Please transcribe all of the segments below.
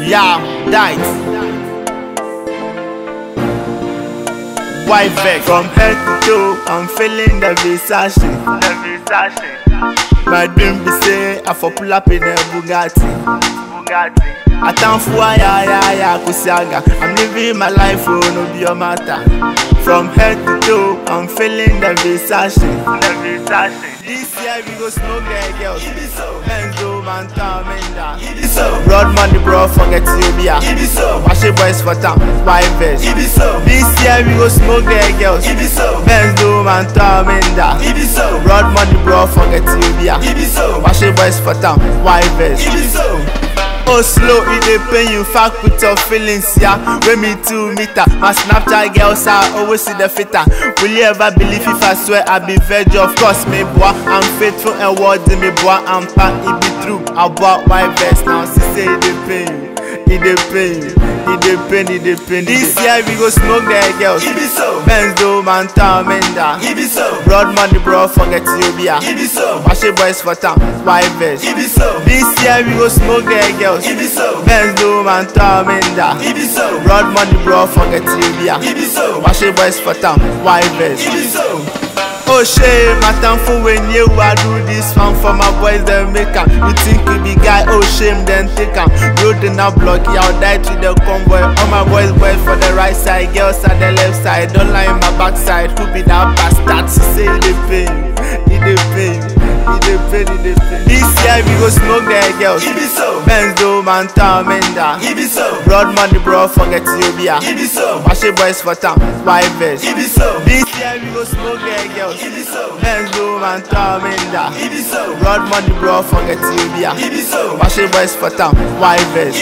Yeah, died. White vex from head to toe. I'm feeling the Versace. The Versace. My dream be say I for pull up in a Bugatti. Bugatti. Atamfua ya ya ya kusiaga. I'm living my life, oh no be your matter. From head to toe, I'm feeling the Versace. The Versace. This year we go smoke the girls. Benzo, Manta, Menda. Broad money, bro, forget you be a. Wash it boys for town, white vest. This year we go smoke the girls. Benzo, Manta, Menda. Broad money, bro, forget you be a. Wash it boys for town, white vest. Oh slow, it dey pain you fuck with your feelings, yeah. When me two meter, my Snapchat girls I always see the fitter. Will you ever believe if I swear I be virgin? Of course, me boy, I'm faithful and worthy, me boy, I'm pa, it be true. I bought white vest now, she say it dey pain you, it dey pain you, it dey pain, it dey pain. This year we go smoke the girls. Benzo, Manta, Menda. Broad money, bro, forget you be a. Wash it boys for town, white vest. This year we go smoke the girls. Benzo, Manta, Menda. Broad money, bro, forget you be a. Wash it boys for town, white vest. Oh shame, my thankful when you I do this one for my boys them make am. You think you be guy, oh shame then take am. Road in a block, yeah, I'll die to the convoy. All my boys, boys for the right side, girls at the left side. Don't lie in my backside, who be that bastard? She say it dey pain, it dey pain, it dey pain, it dey pain. This year we go smoke the girls. Benzo, Manta, Menda. Broad money, bro, forget you be a. Wash it boys for town, white vest. This year we go smoke the girls. Benzo, Manta, Menda. Broad money, bro, forget you be a. Wash it boys for town, white vest.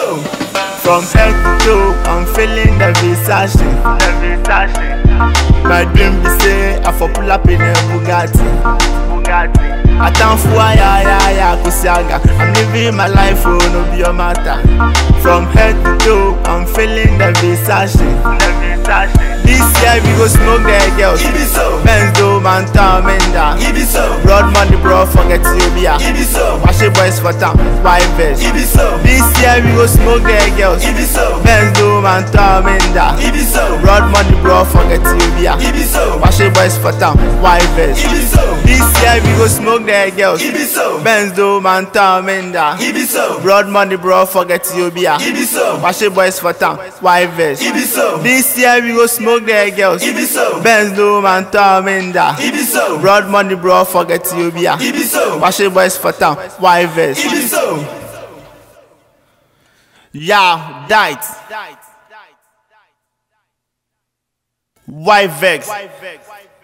From head to toe, I'm feeling the Versace. The Versace. My dream be say I for pull up in a Bugatti. Bugatti. Atamfua ya ya ya kusiaga. I'm living my life, oh no be your matter. From head to toe, I'm feeling the Versace. The Versace. This year we go smoke the girls. Benzo, Manta, Menda. Broad money, bro, forget you be a. Wash it boys for town, white vest. This year we go smoke the girls. Benzo, Manta, Menda. Broad money, bro, forget you be a. Wash it boys for town, white vest. This year we go smoke the girls. Benzo, Manta, Menda. Broad money, bro, forget you be a. Wash it boys for town, white vest. This year we go smoke the girls. Benzo, Manta, Menda. Broad money, bro, forget you be a. Wash it boys for town, white vest. Yeah, died. White vex.